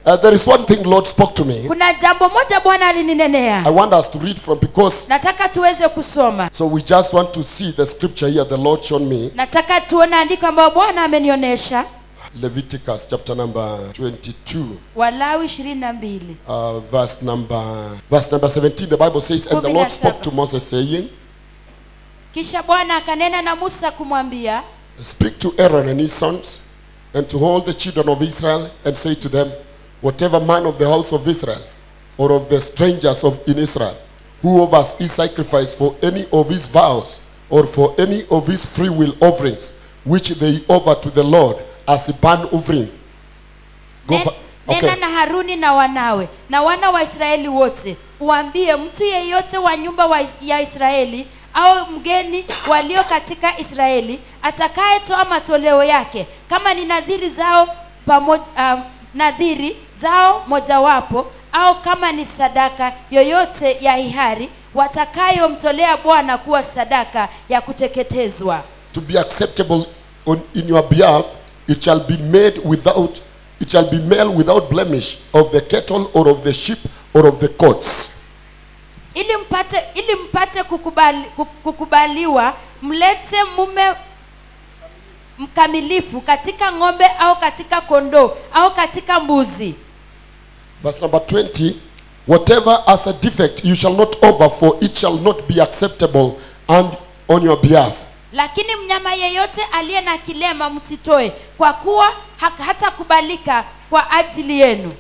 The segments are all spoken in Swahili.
Uh, there is one thing Lord spoke to me. kuna jambo moja bwana alininenea I want us to read from because nataka tuweze kusoma so we just want to see the scripture here the Lord showed me. nataka tuone andiko ambayo bwana amenionyesha Leviticus chapter number 22, walawi ishirini na mbili uh, verse number verse number 17. The Bible says, and the Kumi na Lord spoke saba. to Moses, saying, kisha bwana akanena na musa kumwambia Speak to Aaron and his sons, and to all the children of Israel, and say to them, Whatever man of the house of Israel, or of the strangers of in Israel, who of us is sacrificed for any of his vows, or for any of his free will offerings, which they offer to the Lord as a burnt offering. Go "Nen- for, nena okay. na haruni na wanawe na wana wa israeli wote uambie mtu yeyote wa nyumba wa Is- ya israeli au mgeni walio katika israeli atakayetoa matoleo yake kama ni nadhiri zao pamoja um, nadhiri zao mojawapo au kama ni sadaka yoyote ya hiari watakayomtolea bwana kuwa sadaka ya kuteketezwa to be acceptable on, in your behalf, it shall be made without, it shall be male without blemish of the cattle or of the sheep or of the goats. ili mpate ili mpate kukubali, ku- kukubaliwa mlete mume mkamilifu katika ng'ombe au katika kondoo au katika mbuzi Verse number 20 Whatever has a defect you shall not offer, for it shall not be acceptable and on your behalf. lakini mnyama yeyote aliye na kilema msitoe kwa kuwa ha- hatakubalika kwa ajili yenu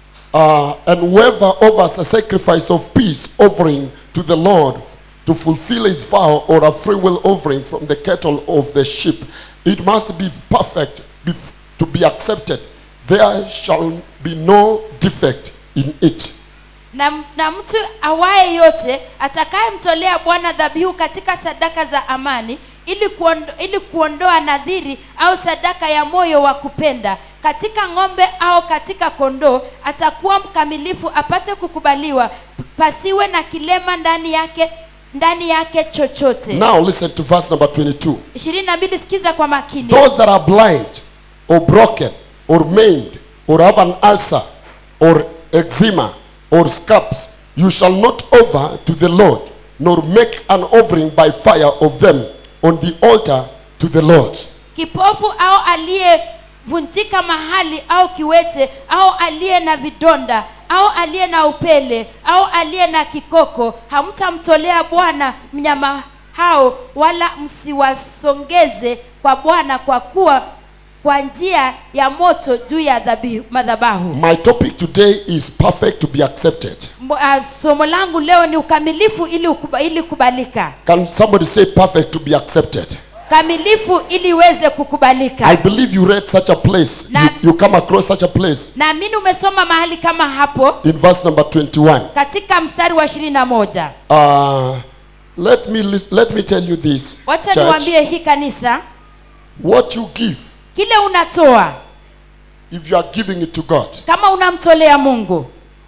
Uh, and whoever offers a sacrifice of peace offering to the Lord to fulfill his vow or a free will offering from the cattle of the sheep, it must be perfect bef- to be accepted. There shall be no defect in it. na, na mtu awaye yote atakayemtolea bwana dhabihu katika sadaka za amani ili, kuondo, ili kuondoa nadhiri au sadaka ya moyo wa kupenda katika ng'ombe au katika kondoo atakuwa mkamilifu apate kukubaliwa pasiwe na kilema ndani yake ndani yake chochote Now listen to verse number 22. ishirini na mbili sikiza kwa makini Those that are blind or broken or maimed or have an ulcer or eczema or scabs, you shall not offer to the Lord, nor make an offering by fire of them on the altar to the Lord. kipofu au aliyevunjika mahali au kiwete au aliye na vidonda au aliye na upele au aliye na kikoko hamtamtolea bwana mnyama hao wala msiwasongeze kwa bwana kwa kuwa kwa njia ya moto juu ya dhabihu- madhabahu My topic today is perfect to be accepted. Mbo- ah, somo langu leo ni ukamilifu ili, ukuba, ili kubalika Can somebody say perfect to be accepted? kamilifu ili iweze kukubalika I believe you read such a place. You, Na- you come across such a place naamini umesoma mahali kama hapo in verse number 21. katika mstari wa ishirini na moja Uh, let me lis- let me tell you this. wacha church. niwaambie hii kanisa What you give, kile unatoa if you are giving it to God, kama unamtolea mungu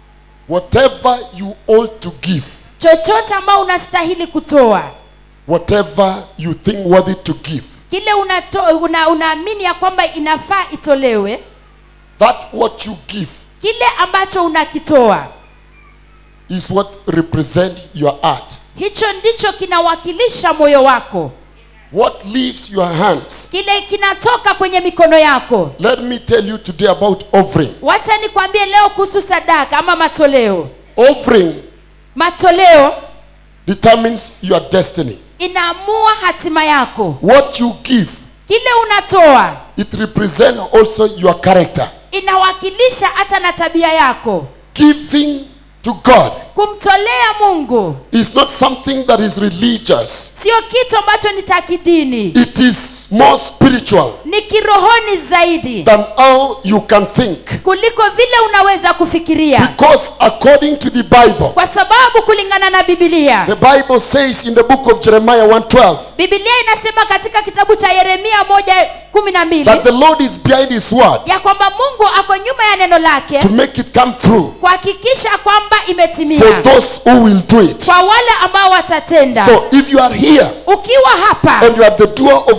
whatever you ought to give, chochote ambao unastahili kutoa whatever you think worthy to give, kile unato, una, unaamini ya kwamba inafaa itolewe that what you give kile ambacho unakitoa is what represent your heart. hicho ndicho kinawakilisha moyo wako What leaves your hands. kile kinatoka kwenye mikono yako Let me tell you today about offering. wacha nikwambie leo kuhusu sadaka ama matoleo Offering matoleo determines your destiny. inaamua hatima yako What you give, kile unatoa it represents also your character. inawakilisha hata na tabia yako Giving to God kumtolea mungu is not something that is religious. sio kitu ambacho ni cha kidini It is more spiritual ni kirohoni zaidi than how you can think. kuliko vile unaweza kufikiria Because according to the Bible, kwa sababu kulingana na bibilia the Bible says in the book of Jeremiah 1:12 bibilia inasema katika kitabu cha yeremia moja kumi na mbili that the Lord is behind his word ya kwamba mungu ako nyuma ya neno lake to make it come through kuhakikisha kwamba for imetimia those who will do it. kwa wale ambao watatenda So if you are here ukiwa hapa and you are the doer of the word of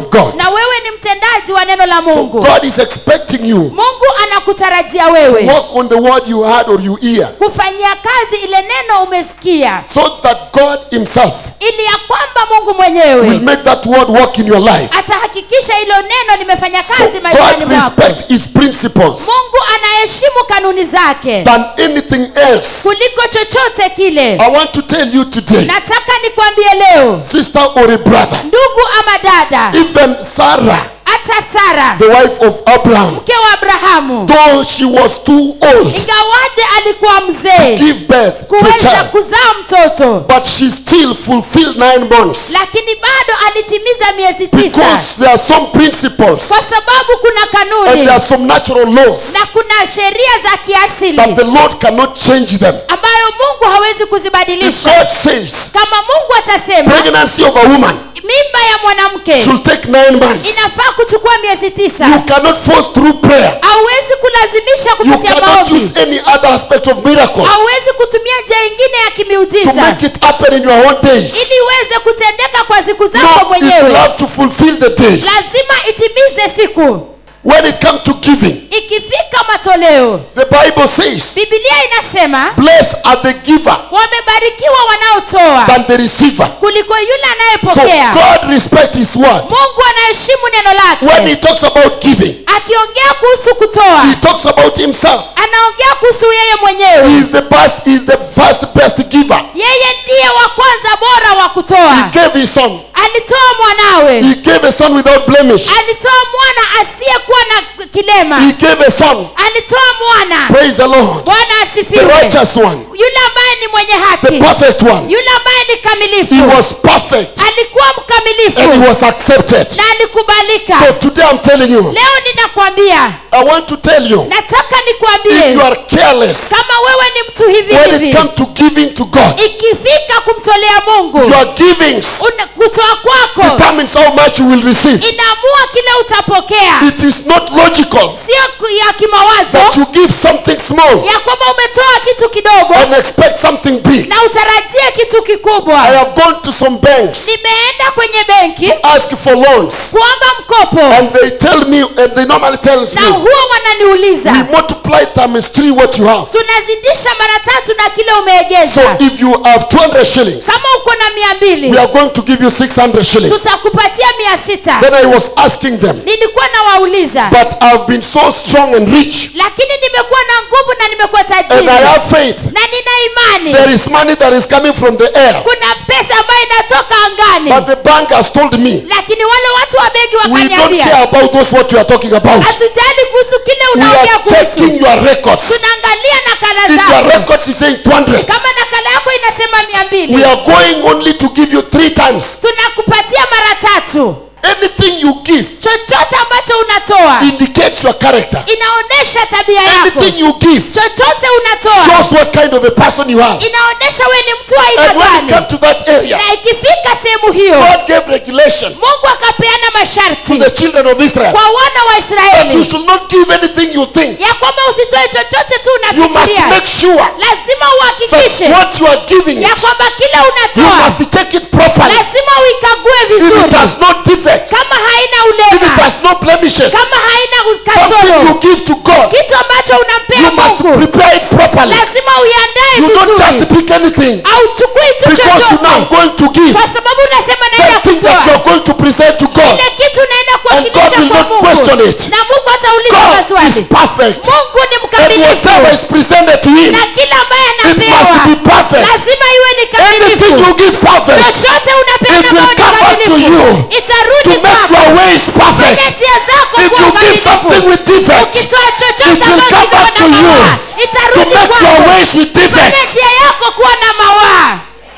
of God. na wewe ni mtendaji wa neno la So mungu God is expecting you mungu anakutarajia wewe work on the word you heard or you hear kufanyia kazi ile neno umesikia so that God himself ili ya kwamba mungu will mwenyewe make that word work in your life. atahakikisha hilo neno limefanya So kazi maishani God mwako respect his principles mungu anaheshimu kanuni zake than anything else. kuliko chochote kile I want to tell you today, nataka nikwambie leo sister or a brother, ndugu ama dada even Sarah, hata sara the wife of Abraham, mke wa abrahamu though she was too old ingawaje alikuwa mzee give birth to a kuweza child, kuzaa mtoto but she still fulfilled nine months lakini bado alitimiza miezi tisa because there are some principles kwa sababu kuna and kanuni there are some natural laws na kuna sheria za kiasili that the Lord cannot change them. ambayo mungu hawezi If kuzibadilisha God says kama mungu atasema pregnancy of a woman mimba ya mwanamke should take nine months, inafaa kuchukua miezi tisa you cannot force through prayer. hauwezi kulazimisha You kupitia cannot maombi use any other aspect of miracle hauwezi kutumia njia ingine ya to kimiujiza make it happen in your own days. ili iweze kutendeka kwa siku zako No, it will mwenyewe have to fulfill the days. lazima itimize siku When it comes to giving, ikifika matoleo the Bible says, bibilia inasema Blessed are the giver wamebarikiwa wanaotoa than the receiver. kuliko yule So anayepokea God respects His word. mungu anaheshimu neno When He lake talks about giving, akiongea kuhusu kutoa He talks about Himself. anaongea kuhusu yeye He mwenyewe is the best, He is the first best giver. yeye ndiye wa kwanza bora wa He kutoa gave His son. alitoa mwanawe He gave a son without blemish. alitoa mwana asiyekuwa na kilema He gave a son. alitoa mwana Praise the Lord. bwana The asifiwe righteous one. yule ambaye ni mwenye The haki perfect one. yule ambaye ni He kamilifu was perfect alikuwa and he mkamilifu was accepted. na alikubalika So today I'm telling you, leo ninakwambia I want to tell you, nataka if nikwambie you are careless kama wewe ni mtu hivi when it hivi comes to giving to God, ikifika kumtolea mungu your givings una- kutoa kwako determines how much you will receive. inaamua kile utapokea It is not logical sio ku- ya kimawazo that you give something small ya kwamba umetoa kitu kidogo and expect something big. na utarajie kitu I kikubwa have gone to some banks nimeenda kwenye benki ask for loans kuomba mkopo and they tell me and they normally tells na me huwa wananiuliza we multiply times three what you have. tunazidisha mara tatu na kile So umeegeza if you have 200 shillings, kama uko na mia we mbili are going to give you 600 shillings. tutakupatia mia sita Then I was asking them, nilikuwa nawauliza but I've been so strong and rich lakini nimekuwa na nguvu na nimekuwa and tajiri I have faith. na nina imani There is money that is coming from the air. kuna pesa ambayo inatoka angani But the bank has told me, lakini wale watu wa benki we don't wakaniambia care about those what you are talking about. hatujali kuhusu kile We unaongea are checking kuhusu your records. tunaangalia nakala If your zako records is saying 200, kama nakala yako inasema mia we mbili are going only to give you three times. tunakupatia mara tatu Anything you give chochote ambacho unatoa indicates your character. inaonyesha tabia yako Anything you give chochote unatoa shows what kind of a person you are. inaonyesha we ni mtu wa aina And when it gani comes to that area, na ikifika sehemu hiyo God gave regulation mungu akapeana to masharti the children of Israel kwa wana wa that you israeli should not give anything you think. ya kwamba usitoe chochote tu You must unafikiria make sure lazima that uhakikishe what you are giving ya it, kwamba kile you unatoa must check it properly. lazima uikague If it vizuri has no defects, kama haina if it ulema has no blemishes, kama haina something you kasoro give to God, kitu ambacho you unampea must mungu prepare it properly. lazima uiandae You don't just vizuri pick anything auchukui tu because you now chochote going to give kwa sababu unasema naenda that thing that you kutoa are going to present to God. ile kitu unaenda God kuwakilisha will kwa not question mungu it. na mungu hatauliza God is maswali perfect. mungu ni And mkamilifu whatever is presented to Him, na kila ambaye it must anapewa be perfect. lazima iwe ni Anything you kamilifu give perfect chochote unapeana It will ambao ni come back to kamilifu you to itarudi make kwako your ways perfect. Fanya njia zako If kuwa you give something kamilifu with defects, ukitoa it chochote will ambacho come back to kiko na you mawaa to itarudi make your kwako ways with Fanya defects. njia yako kuwa na mawaa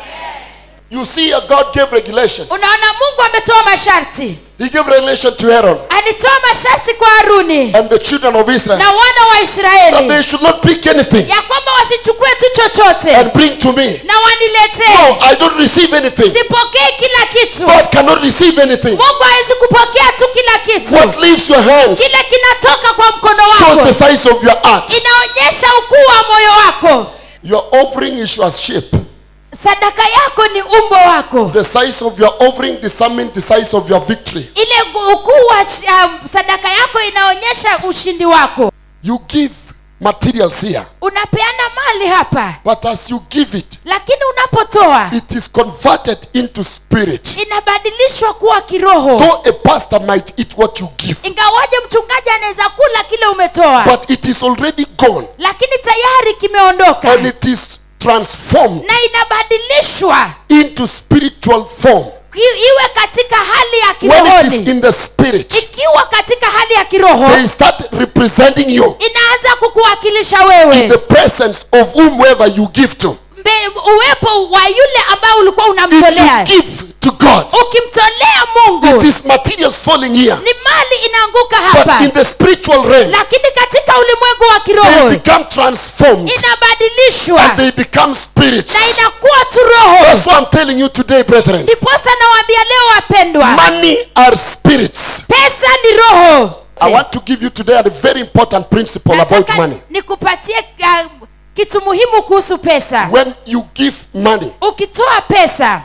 You see, uh, God gave regulations. unaona mungu ametoa masharti He gave regulation to Aaron alitoa masharti kwa haruni and the children of Israel na wana wa that israeli they should not pick anything ya kwamba wasichukue tu chochote and bring to me. na No, waniletee I don't receive anything. sipokee kila kitu God cannot receive anything. mungu hawezi kupokea tu kila kitu What leaves your hands kile kinatoka kwa mkono shows wako the size of your heart. inaonyesha ukuu wa moyo wako Your offering is your shape. sadaka yako ni umbo wako The size of your offering determines the size of your victory. ile gu- ukuu wa sh- um, sadaka yako inaonyesha ushindi wako You give materials here, unapeana mali hapa but as you give it, lakini unapotoa it is converted into spirit. inabadilishwa kuwa kiroho Though a pastor might eat what you give, ingawaje mchungaji anaweza kula kile umetoa but it is already gone lakini tayari kimeondoka and it is transformed na inabadilishwa into spiritual form. ki- iwe katika hali ya When it is kirohoni in the spirit, ikiwa katika hali ya kiroho they start representing you inaanza kukuwakilisha in wewe the presence of whomever you give to. Mbe, uwepo wa yule ambao ulikuwa If unamtolea you give to God, ukimtolea it mungu is materials falling here. ni mali inaanguka But hapa in the spiritual realm, lakini katika ulimwengu wa they kiroho become transformed inabadilishwa and they become spirits. na inakuwa tu roho That's what I'm telling you today, brethren. ndiposa nawaambia leo wapendwa Money are spirits. pesa ni roho I want to give you today a very important principle about Nataka money. nikupatie uh, kitu muhimu kuhusu pesa When you give money, ukitoa pesa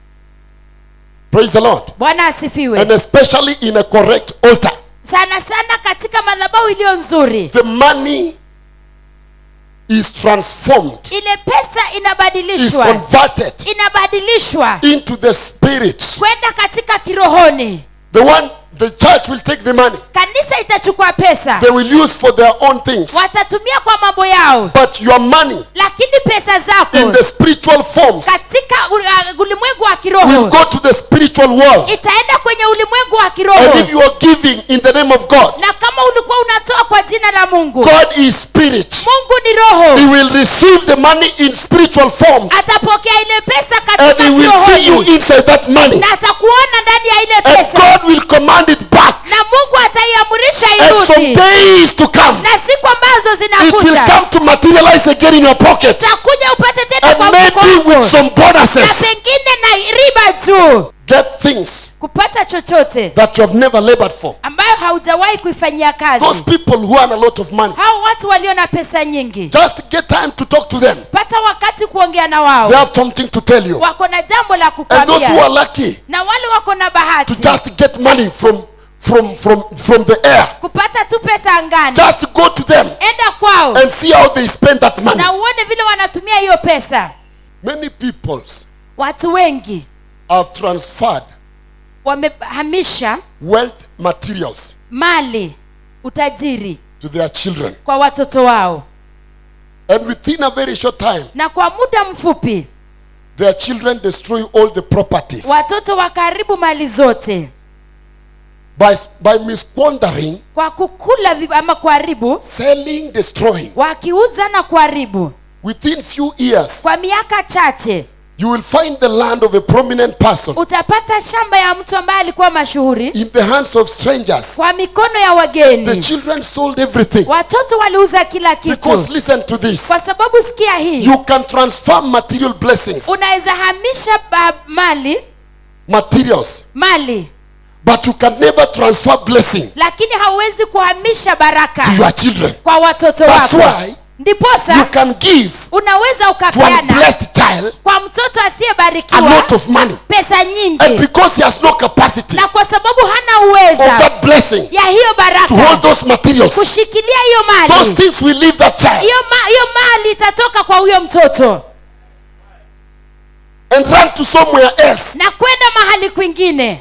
praise the Lord, bwana asifiwe and especially in a correct altar, sana sana katika madhabahu iliyo nzuri the money is transformed, ile pesa is inabadilishwa converted inabadilishwa into the spirit. kwenda katika kirohoni The one, the church will take the money, kanisa itachukua pesa they will use for their own things. watatumia kwa mambo yao But your money lakini pesa in zako the spiritual forms katika u- uh, ulimwengu wa will kiroho go to the spiritual world. itaenda kwenye ulimwengu wa And kiroho if you are giving in the name of God, na kama ulikuwa unatoa kwa jina la mungu God is spirit. mungu ni roho He will receive the money in spiritual forms. atapokea ile pesa And katika he will see you kirohoni inside that money. na atakuona ndani ya ile And pesa God will command it back. na mungu ataiamurisha And some irudi days to come, na siku ambazo it will zinakuja come to materialize again in your pocket. takuja upate tena kwa And mfuko maybe with wako some na bonuses. pengine na riba juu Get things kupata chochote that you have never labored for. ambayo haujawahi kuifanyia kazi Those people who earn a lot of money, hao watu walio na pesa nyingi just get time to talk to them. pata wakati kuongea na wao They have something to tell you. wako na jambo la And those who kukwambia are lucky na wale wako na to bahati just get money from from from from the air, kupata tu pesa angani just go to them enda kwao and see how they spend that money. na uone vile wanatumia hiyo pesa Many peoples watu wengi have transferred wamehamisha wealth materials mali utajiri to their children. kwa watoto wao And within a very short time, na kwa muda mfupi their children destroy all the properties watoto wakaribu mali zote by, by misquandering, kwa kukula vi- ama kuharibu selling, destroying. wakiuza na kuharibu Within few years, kwa miaka chache you will find the land of a prominent person utapata shamba ya mtu ambaye alikuwa mashuhuri in the hands of strangers. kwa mikono ya The wageni children sold everything. watoto waliuza kila kitu Because listen to this. kwa sababu sikia hii You can transfer material blessings, unaweza hamisha ba- mali materials, mali but you can never transfer blessing lakini hauwezi kuhamisha baraka to your children. kwa watoto That's wako why you ndiposa can give unaweza to a ukapeana blessed child kwa mtoto a asiyebarikiwa lot of money. pesa And nyingi because he has no capacity na kwa sababu hana of uweza that blessing ya hiyo to hold baraka those materials, kushikilia hiyo those mali things will leave that child hiyo ma, hiyo mali itatoka kwa huyo mtoto and run to somewhere else. na kwenda mahali kwingine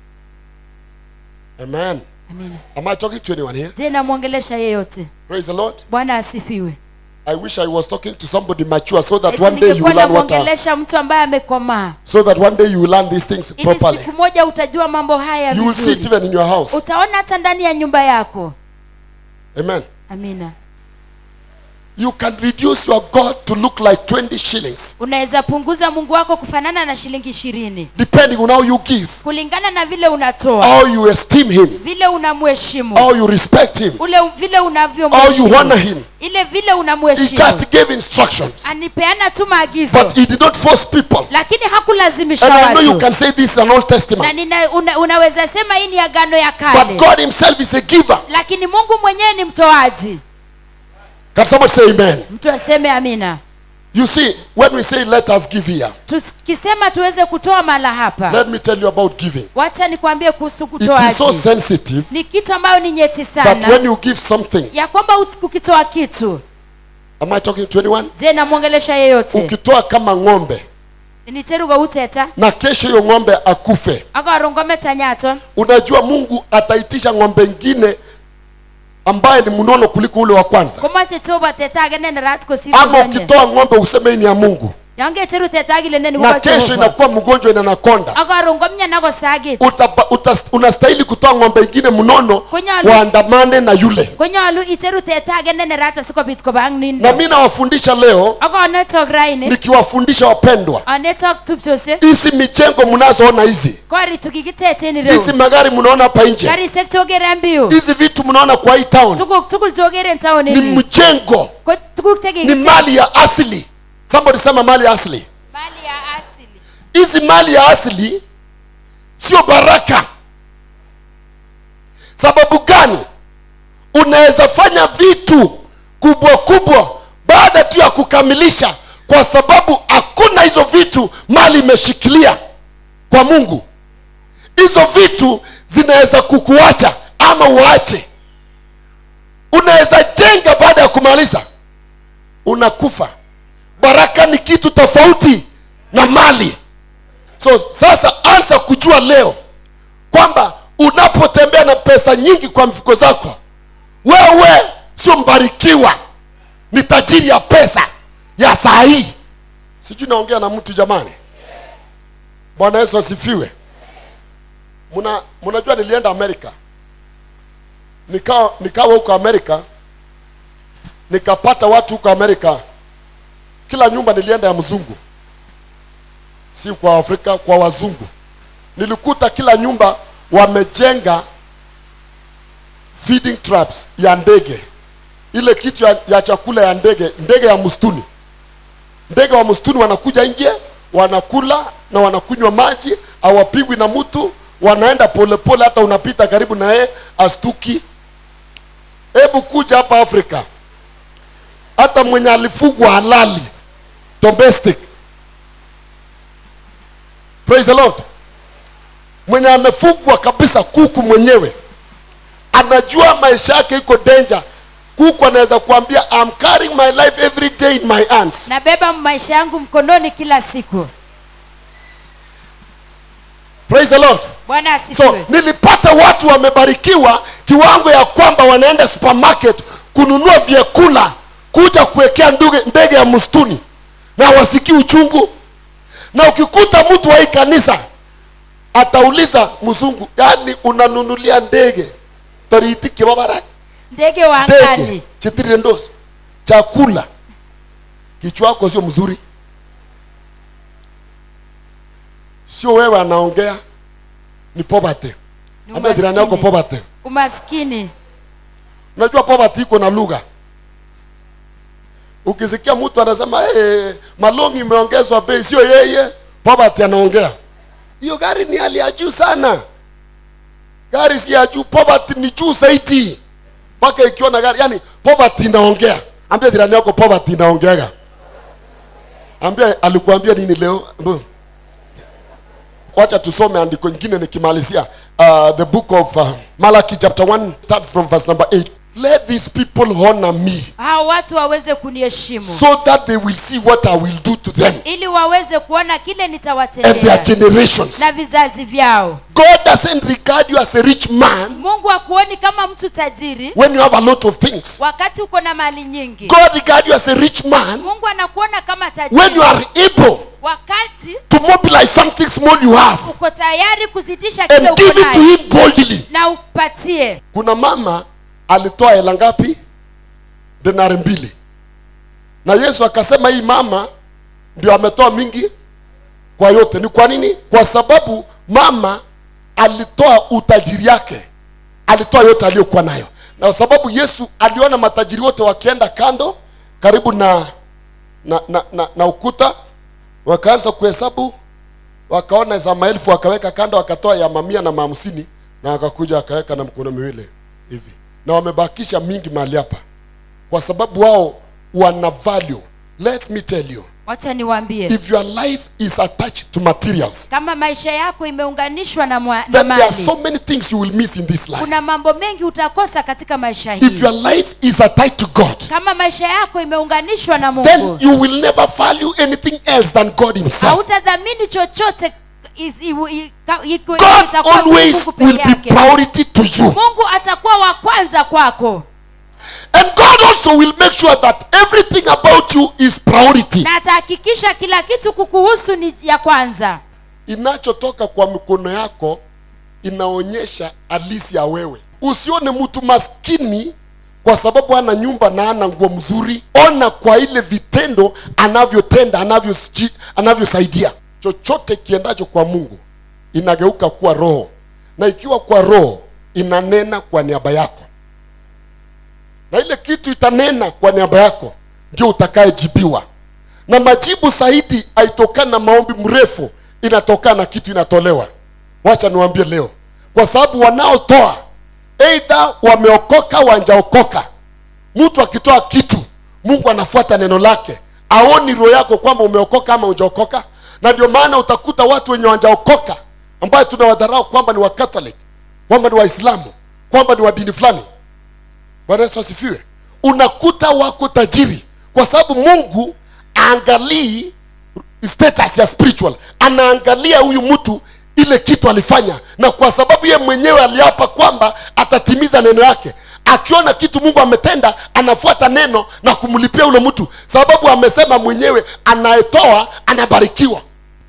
Amen. Amina. Am I talking to anyone here? je namwongelesha yeyote Praise the Lord. bwana asifiwe I wish I was talking to somebody mature so that Eti one day you ningekuwa will learn what are, namwongelesha mtu ambaye amekomaa so that one day you will learn these things ili properly. siku moja utajua mambo haya You will see it vizuri even in your house. utaona hata ndani ya nyumba yako Amen. amina You can reduce your God to look like 20 shillings, unaweza punguza mungu wako kufanana na shilingi ishirini depending on how you give, kulingana na vile unatoa how you esteem Him, vile unamheshimu how you respect Him, ule vile how you unavyomheshimu honor Him. ile vile He unamheshimu just gave instructions, anipeana tu maagizo but He did not force people. lakini hakulazimisha And I know you watu can say this is an Old na Testament, nina, una, unaweza sema hii ni agano ya but kale God Himself is a giver. lakini mungu mwenyewe ni mtoaji Can somebody say Amen? mtu aseme amina You see, when we say let us give here, tukisema tuweze kutoa mala hapa let me tell you about giving. wacha nikwambie kuhusu It is so kutoaji sensitive ni kitu ambayo ni nyeti that sana when you give something, ya kwamba ut- ukitoa kitu am I talking to anyone? je namwongelesha yeyote Ukitoa kama ng'ombe niteruga uteta na kesho hiyo ng'ombe akufe, akarongometa nyaton unajua Mungu ataitisha ng'ombe ingine ambaye ni mnono kuliko ule wa kwanza. komache toba teta age nene rat Ama kosironye ukitoa ng'ombe useme hii ni ya Mungu, yangeteru teta agile neni na kesho inakuwa mgonjwa inanakonda akarongomnya nako sagit Utapa- utas- unastahili kutoa ng'ombe ingine mnono Konyalu. waandamane na yule. konyolu iteru teta age nene rat asikobit kobang Na nindo mi nawafundisha leo, akonetok raini nikiwafundisha wapendwa, anetok tupchose hizi mijengo mnazoona hizi, kori tukikiteten hizi ireu magari mnaona hapa nje, karisek chokere mbiu hizi vitu mnaona kwa hii town tuguk tugul chokere en town ni ini mjengo, ko tuguk ni chekikite mali ya asili. Somebody sema mali ya asili. mali ya asili Hizi mali ya asili sio baraka. Sababu gani? Unaweza fanya vitu kubwa kubwa baada tu ya kukamilisha, kwa sababu hakuna hizo vitu mali imeshikilia kwa Mungu. Hizo vitu zinaweza kukuacha ama uache. Unaweza jenga baada ya kumaliza, unakufa. Baraka ni kitu tofauti na mali. So sasa anza kujua leo kwamba unapotembea na pesa nyingi kwa mfuko zako, wewe sio mbarikiwa, ni tajiri ya pesa ya saa hii. Sijui naongea na mtu jamani. Bwana Yesu asifiwe. Muna, mnajua nilienda Amerika, nikawa nikawa huko Amerika, nikapata watu huko Amerika, kila nyumba nilienda ya mzungu si kwa Afrika, kwa wazungu. Nilikuta kila nyumba wamejenga feeding traps ya ndege, ile kitu ya, ya chakula ya ndege, ndege ya msituni. Ndege wa msituni wanakuja nje, wanakula na wanakunywa maji, hawapigwi na mtu, wanaenda polepole, hata unapita karibu na yeye astuki. Hebu kuja hapa Afrika, hata mwenye alifugwa halali domestic praise the lord mwenye amefugwa kabisa kuku mwenyewe anajua maisha yake iko danger kuku anaweza kuambia I'm carrying my life every day in my hands nabeba maisha yangu mkononi kila siku praise the lord bwana so asifiwe nilipata watu wamebarikiwa kiwango ya kwamba wanaenda supermarket kununua vyakula kuja kuwekea nduge- ndege ya msituni na wasikii uchungu na ukikuta mtu wa hii kanisa atauliza mzungu yani unanunulia ndege tariti babara ndege wa ndege angani chitirire ndosi chakula kichwa wako sio mzuri sio wewe anaongea ni poverty Ni ambia jirani yako umaskini. poverty umaskini unajua poverty iko na lugha ukisikia mtu anasema hey, malongi imeongezwa bei sio yeye poverty anaongea hiyo gari ni hali ya juu sana gari si ya juu poverty ni juu zaidi mpaka ikiona gari yani poverty inaongea ambia jirani yako poverty inaongeaga ambia alikuambia nini leo Mbu. wacha tusome andiko ingine nikimalizia uh, the book of uh, Malachi chapter 1 start from verse number 8 let these people honor me hao watu waweze kuniheshimu so that they will see what I will do to them ili waweze kuona kile and their nitawatendea generations na vizazi vyao God doesn't regard you as a rich man mungu akuoni kama mtu tajiri when you have a lot of things wakati uko na mali nyingi God regards you as a rich man mungu anakuona kama when tajiri you are able wakati to mobilize something small you have uko tayari kuzidisha kile and uko give it to nayo him boldly na upatie kuna mama alitoa hela ngapi denari mbili na yesu akasema hii mama ndio ametoa mingi kwa yote ni kwa nini kwa sababu mama alitoa utajiri yake alitoa yote aliyokuwa nayo na kwa sababu yesu aliona matajiri wote wakienda kando karibu na na, na, na, na ukuta wakaanza kuhesabu wakaona za maelfu wakaweka kando wakatoa ya mamia na mahamsini na wakakuja wakaweka na mkono miwili hivi na wamebakisha mingi mahali hapa kwa sababu wao wana value Let me tell you, wacha niwaambie if your life is attached to materials, kama maisha yako imeunganishwa na, mwa, na then there are mali so many things you will miss in this life. kuna mambo mengi utakosa katika maisha If hii your life is attached to God, kama maisha yako imeunganishwa na then mungu you will never value anything else than God Himself. hautadhamini chochote is- iwu- i- ka- iko- God itakuwa tu always Mungu will peke be yake. priority to you. mungu atakuwa wa kwanza kwako And God also will make sure that everything about you is priority. na atahakikisha kila kitu kukuhusu ni ya kwanza Inachotoka kwa mikono yako inaonyesha halisi ya wewe. Usione mtu maskini kwa sababu ana nyumba na ana nguo mzuri. Ona kwa ile vitendo anavyotenda, anavyosi- anavyosaidia. Chochote kiendacho kwa Mungu inageuka kuwa roho, na ikiwa kwa roho inanena kwa niaba yako, na ile kitu itanena kwa niaba yako ndio utakayejibiwa na majibu zaidi haitokana na maombi mrefu inatokana na kitu inatolewa wacha niwaambie leo kwa sababu wanaotoa eidha wameokoka wanjaokoka mtu akitoa kitu mungu anafuata neno lake aoni roho yako kwamba umeokoka ama ujaokoka na ndio maana utakuta watu wenye wanjaokoka ambayo tunawadharau kwamba ni wakatholik kwamba ni waislamu kwamba ni wa dini fulani bwana yesu asifiwe unakuta wako tajiri kwa sababu mungu aangalii status ya spiritual anaangalia huyu mtu ile kitu alifanya na kwa sababu ye mwenyewe aliapa kwamba atatimiza neno yake akiona kitu mungu ametenda anafuata neno na kumlipia ule mtu sababu amesema mwenyewe anayetoa anabarikiwa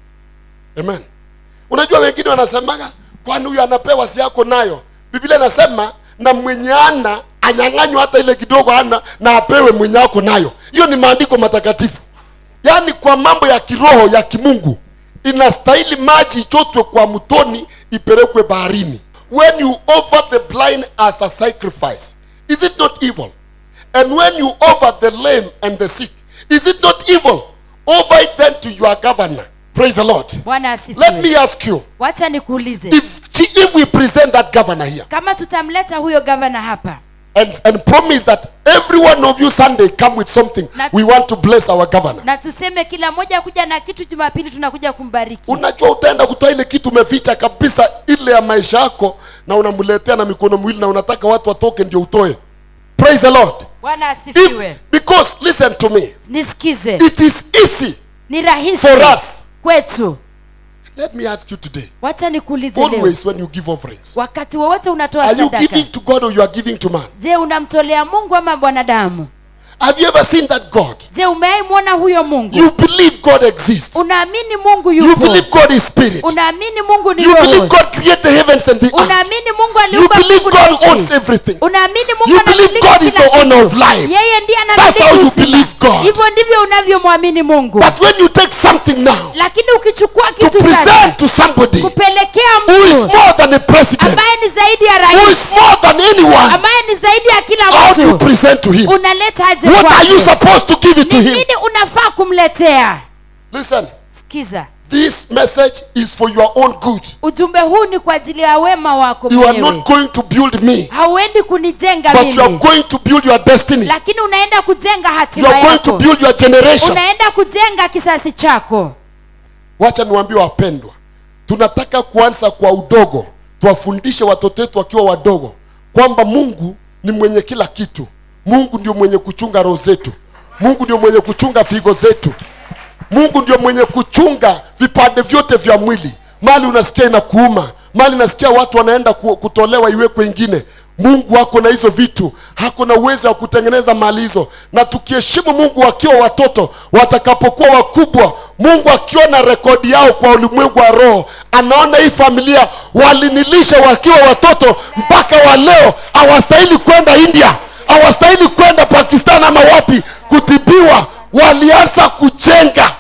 amen unajua wengine wanasemaga kwani huyu anapewa si yako nayo biblia inasema na mwenye ana anyang'anywa hata ile kidogo ana na apewe mwenye ako nayo hiyo ni maandiko matakatifu yaani kwa mambo ya kiroho ya kimungu inastahili maji ichotwe kwa mtoni ipelekwe baharini when you offer the blind as a sacrifice is it not evil and when you offer the lame and the sick is it not evil offer it then to your governor praise the lord bwana let asifiwe me ask you wacha nikuulize if if we present that governor here kama tutamleta huyo gavana hapa and and promise that every one of you sunday come with something Na- we want to bless our governor na tuseme kila mmoja kuja na kitu jumapili tunakuja kumbariki unajua utaenda kutoa ile kitu umeficha kabisa ile ya maisha yako na unamletea na mikono miwili na unataka watu watoke ndio utoe praise the lord bwana if, asifiwe because listen to me nisikize it is easy ni rahisi for us kwetu let me ask you today wacha nikuulize leo always when you give offerings wakati wowote unatoa are you sadaka giving to god or you are giving to man je unamtolea mungu ama bwanadamu have you ever seen that god je umewahi mwona huyo mungu you believe god exists unaamini mungu you yupo believe god is spirit unaamini mungu ni you believe roho god created the heavens and the earth unaamini mungu you aliumba believe mbingu na god owns nchi everything unaamini mungu You believe anamiliki God is kila the owner kitu. of life. yeye ndiye That's how you anamiliki believe uzima God. hivyo ndivyo unavyomwamini mungu but when you take something now lakini ukichukua to kitu sasa present to somebody kupelekea who is mtu more than a president ambaye ni zaidi ya who rais is more than anyone ambaye ni zaidi ya kila how do you mtu present to him unaleta aje what are you kwake supposed to give it to ni him nini unafaa kumletea listen sikiza this message is for your own good ujumbe huu ni kwa ajili ya wema wako you are mwenyewe not going to build me hauendi kunijenga but you are mimi going to build your destiny lakini unaenda kujenga you hatima are going to yako build your generation unaenda kujenga kisasi chako wacha niwaambie wapendwa tunataka kuanza kwa udogo tuwafundishe watoto wetu wakiwa wadogo kwamba mungu ni mwenye kila kitu mungu ndio mwenye kuchunga roho zetu mungu ndio mwenye kuchunga figo zetu mungu ndio mwenye kuchunga vipande vyote vya mwili mali unasikia inakuuma mali nasikia watu wanaenda ku- kutolewa iwekwe ingine mungu ako na hizo vitu hako na uwezo wa kutengeneza mali hizo na tukiheshimu mungu wakiwa watoto watakapokuwa wakubwa mungu akiona rekodi yao kwa ulimwengu wa roho anaona hii familia walinilisha wakiwa watoto mpaka wa leo hawastahili kwenda india hawastahili kwenda pakistan ama wapi kutibiwa walianza kujenga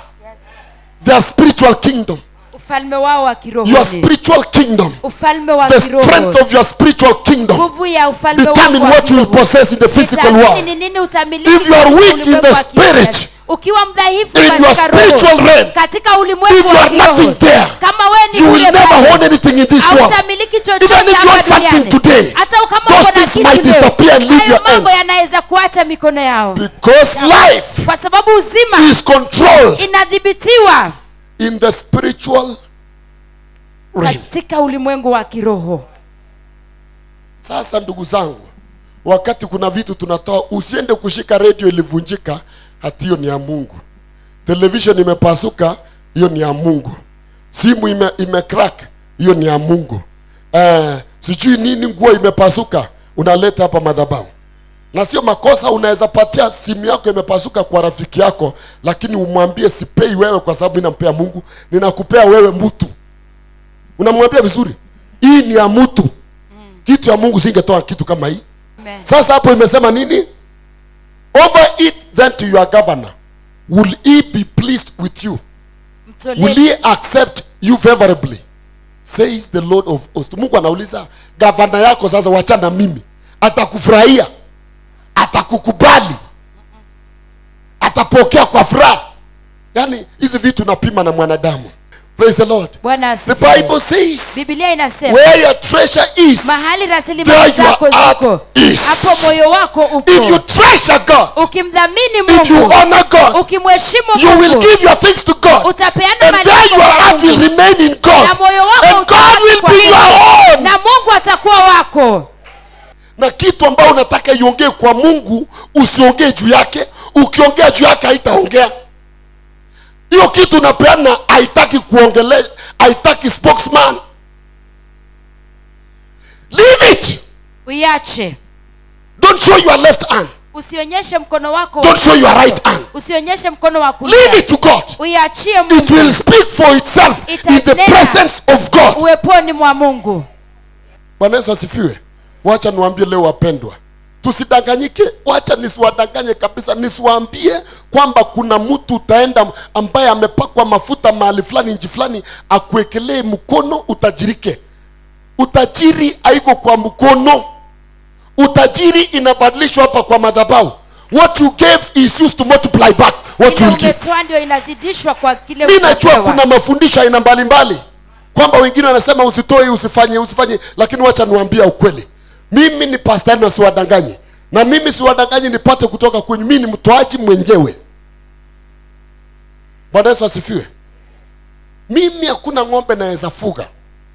their spiritual kingdom ufalme wao wa your kiroho spiritual kingdom ufalme wa the kiroho strength of your spiritual kingdom nguvu ya ufalme determine wako wa what you will kiroho. possess in the physical Determine world ni nini utamiliki if you are katika weak in ulimwengu the wa kiroho. spirit ukiwa mdhaifu in your katika spiritual roho realm, katika ulimwengu if you wa are nothing kiroho there, kama wewe ni you will bure never basi, own anything in this world. hautamiliki chochote Even if you hapa want something duniani. today, hata kama those uko na things might kitu leo, disappear and leave hayo your mambo hands. yanaweza kuacha mikono yao Because life kwa sababu uzima is controlled inadhibitiwa in the spiritual realm. katika ulimwengu wa kiroho Sasa ndugu zangu, wakati kuna vitu tunatoa, usiende kushika redio ilivunjika, hati hiyo ni ya Mungu. Television imepasuka, hiyo ni ya Mungu. Simu ime, ime crack, hiyo ni ya Mungu. Eh, sijui nini, nguo imepasuka, unaleta hapa madhabahu. Na sio makosa, unaweza patia simu yako imepasuka kwa rafiki yako, lakini umwambie sipei wewe kwa sababu inampea Mungu, ninakupea wewe mtu. Unamwambia vizuri, hii ni ya mtu kitu ya mungu singetoa kitu kama hii Amen. sasa hapo imesema nini over it then to your governor will he be pleased with you Mtolee- will he accept you favorably says the lord of hosts mungu anauliza gavana yako sasa wachana mimi atakufurahia atakukubali atapokea kwa furaha yaani hizi vitu napima na mwanadamu praise the lord bwana the asifiwe. bible says biblia inasema where your treasure is mahali There rasilimali your zako heart ziko is. hapo moyo wako if you upo treasure god ukimdhamini if you mungu honor god ukimheshimu you will mungu give your things to god utapeana and mali then yako your kwa heart will Mungu. remain in god na moyo wako and god utabaki will kwa be Mungu. your own na mungu atakuwa wako na kitu ambayo unataka iongee kwa mungu usiongee juu yake ukiongea juu yake haitaongea hiyo kitu unapeana haitaki kuongele haitaki spokesman leave it uiache don't show your left hand usionyeshe mkono wako Don't show your right hand. usionyeshe mkono wa leave kulia it to god uiachie it will mungu speak for itself in the Itanena. presence of god uweponi mwa mungu bwana yesu asifiwe wacha niwaambie leo wapendwa tusidanganyike wacha nisiwadanganye kabisa nisiwaambie kwamba kuna mtu utaenda ambaye amepakwa mafuta mahali fulani nchi fulani akuwekelee mkono utajirike utajiri haiko kwa mkono utajiri inabadilishwa hapa kwa madhabahu what you gave is used to multiply back what ile you will give umetoa ndio inazidishwa kwa kile mi najua utapewa. kuna mafundisho aina mbalimbali kwamba wengine wanasema usitoe usifanye usifanye lakini wacha niwaambia ukweli mimi ni pastari na siwadanganye na mimi siwadanganyi nipate kutoka kwenye mi ni mtoaji mwenyewe bwana yesu asifiwe mimi hakuna ng'ombe naweza fuga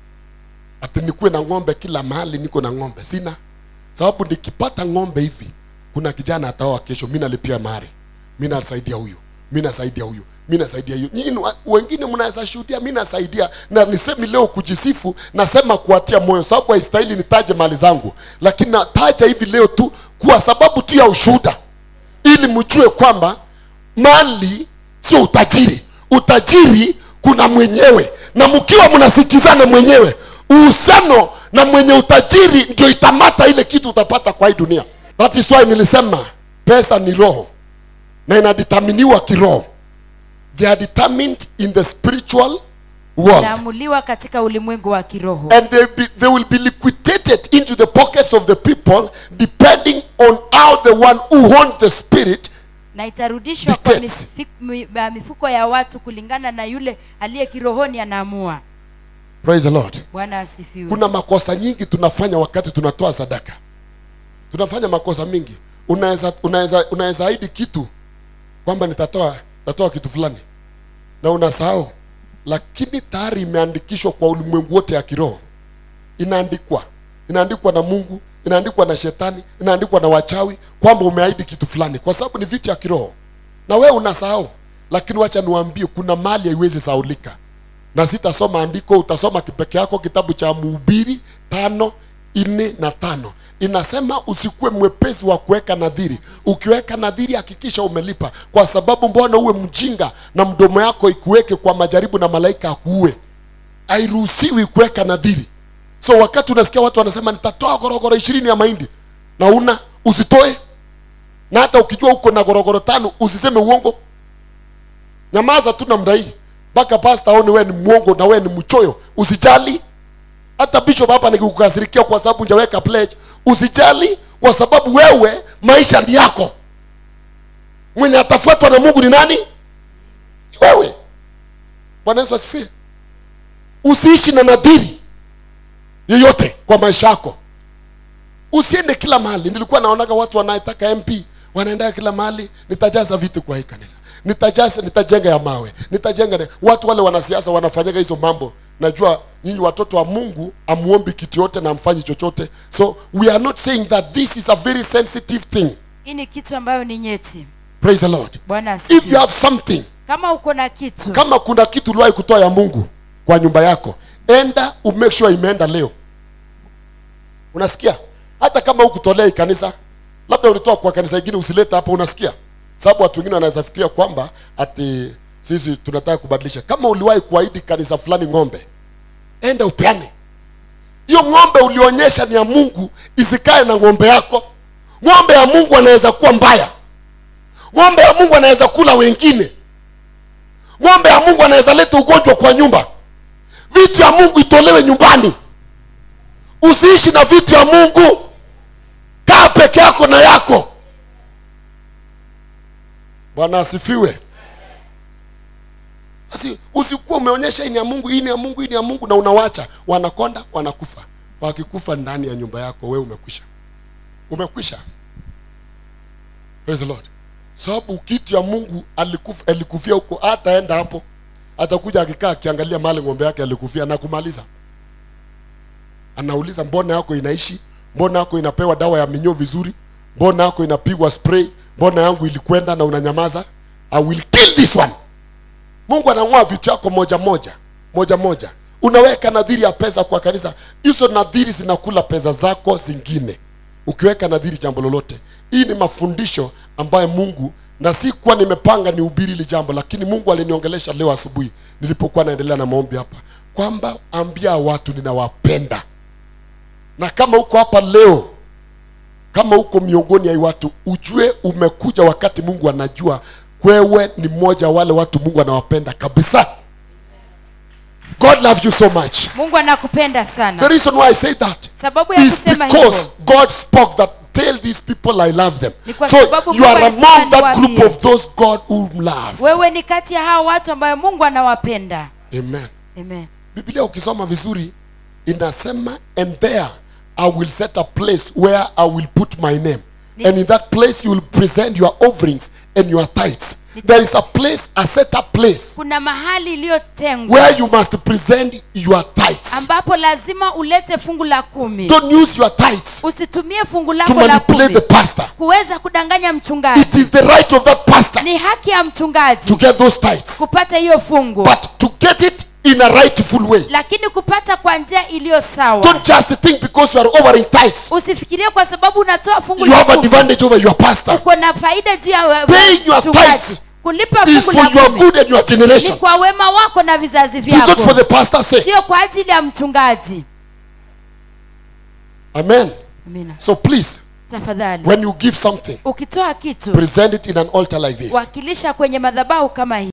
ati nikuwe na ng'ombe kila mahali niko na ng'ombe sina sababu nikipata ng'ombe hivi kuna kijana ataoa kesho mi nalipia mahari mi nasaidia huyu mi nasaidia huyu mi nasaidia huyu nyinyi wa- wengine mnaweza shuhudia mi nasaidia na nisemi leo kujisifu nasema kuatia moyo sababu haistahili nitaje mali zangu lakini nataja hivi leo tu kwa sababu tu ya ushuhuda ili mjue kwamba mali sio utajiri utajiri kuna mwenyewe na mkiwa mnasikizana mwenyewe uhusiano na mwenye utajiri ndio itamata ile kitu utapata kwa hii dunia that is why nilisema pesa ni roho na inadeterminiwa kiroho they are determined in the spiritual world inaamuliwa katika ulimwengu wa kiroho and they, be, they will be liquidated into the pockets of the people depending on how the one who owns the spirit na itarudishwa kwa Dictates. mifi- mi- ba- mifuko ya watu kulingana na yule aliye kirohoni anaamua praise the lord bwana asifiwe kuna makosa nyingi tunafanya wakati tunatoa sadaka tunafanya makosa mingi unaweza unaweza unaweza ahidi kitu kwamba nitatoa nitatoa kitu fulani na unasahau lakini tayari imeandikishwa kwa ulimwengu wote ya kiroho inaandikwa inaandikwa na mungu inaandikwa na shetani inaandikwa na wachawi kwamba umeahidi kitu fulani kwa sababu ni vitu ya kiroho na wewe unasahau lakini wacha niwaambie kuna mali haiwezi saulika na sitasoma andiko utasoma kipeke yako kitabu cha mhubiri tano nne na tano inasema usikuwe mwepesi wa kuweka nadhiri ukiweka nadhiri hakikisha umelipa kwa sababu mbona uwe mjinga na mdomo yako ikuweke kwa majaribu na malaika akuue hairuhusiwi kuweka nadhiri so wakati unasikia watu wanasema nitatoa gorogoro ishirini ya mahindi na una usitoe na hata ukijua uko na gorogoro tano usiseme uongo nyamaza tu namna hii mpaka pasta aone wewe ni mwongo na wewe ni mchoyo usijali hata bishop hapa nikikukasirikia kwa sababu hujaweka pledge usijali kwa sababu wewe maisha ni yako mwenye atafuatwa na mungu ni nani ni wewe bwana yesu asifiwe usiishi na nadhiri yeyote kwa maisha yako usiende kila mahali nilikuwa naonaga watu wanayetaka mp wanaendaa kila mahali nitajaza vitu kwa hii kanisa nitajaza nitajenga ya mawe nitajenga ne. watu wale wanasiasa wanafanyaga hizo mambo najua nyinyi watoto wa mungu amuombi kitu yote na amfanyi chochote so we are not saying that this is a very sensitive thing hii ni kitu ambayo ni nyeti praise the lord bwana if you asifiwe. have something kama uko na kitu kama kuna kitu uliwahi kutoa ya mungu kwa nyumba yako enda umake sure imeenda leo unasikia hata kama hukutolea hii kanisa labda ulitoa kwa kanisa ingine usilete hapa unasikia sababu watu wengine wanaweza fikiria kwamba ati sisi tunataka kubadilisha kama uliwahi kuahidi kanisa fulani ng'ombe enda upeane hiyo ng'ombe ulionyesha ni ya mungu isikae na ng'ombe yako ng'ombe ya mungu anaweza kuwa mbaya ng'ombe ya mungu anaweza kula wengine ng'ombe ya mungu anaweza leta ugonjwa kwa nyumba vitu ya mungu itolewe nyumbani usiishi na vitu ya mungu kaa peke yako na yako bwana asifiwe basi usikuwa umeonyesha hii ni ya mungu hii ni ya mungu hii ni ya mungu na unawacha wanakonda wanakufa wakikufa ndani ya nyumba yako we umekwisha umekwisha praise the lord sababu kitu ya mungu alikufa alikufia huko hataenda hapo atakuja akikaa akiangalia mahali ng'ombe yake alikufia na kumaliza anauliza mbona yako inaishi mbona yako inapewa dawa ya minyoo vizuri mbona yako inapigwa spray mbona yangu ilikwenda na unanyamaza i will kill this one mungu anang'oa vitu yako moja moja moja moja unaweka nadhiri ya pesa kwa kanisa hizo nadhiri zinakula pesa zako zingine ukiweka nadhiri jambo lolote hii ni mafundisho ambayo mungu na si kuwa nimepanga ni ubiri hili jambo lakini mungu aliniongelesha leo asubuhi nilipokuwa naendelea na maombi hapa kwamba ambia watu ninawapenda na kama uko hapa leo kama uko miongoni ya hii watu ujue umekuja wakati mungu anajua wewe ni mmoja wa wale watu mungu anawapenda kabisa god loves you so much mungu anakupenda the sana reason why i say that sababu ya is kusema because hivyo god spoke that tell these people i love them Ni kwa so sababu you are Mungu alisema among that group niwaambie. of those god whom loves wewe ni kati ya hao watu ambayo mungu anawapenda amen amen biblia ukisoma vizuri inasema and there i will set a place where i will put my name Ni- and in that place you will present your offerings and your tithes there is a place a set up place kuna mahali iliyotengwa where you must present your tithes ambapo lazima ulete fungu la kumi don't use your tithes usitumie fungu to lako la manipulate kumi the pastor kuweza kudanganya mchungaji it is the right of that pastor ni haki ya mchungaji to get those tithes kupata hiyo fungu but to get it in a rightful way lakini kupata kwa njia iliyo sawa don't just think because you are offering tithes usifikirie kwa sababu unatoa fungu you la have kumi advantage over your pastor uko na faida juu ya we- Paying your mchungaji. tithes kulipa is fungu for la your kumi good and your ni generation kwa wema wako na vizazi it is not for vyako the pastor's sake sio kwa ajili ya mchungaji amen amina so please tafadhali when you give something ukitoa kitu present it in an altar like this wakilisha kwenye madhabahu kama hii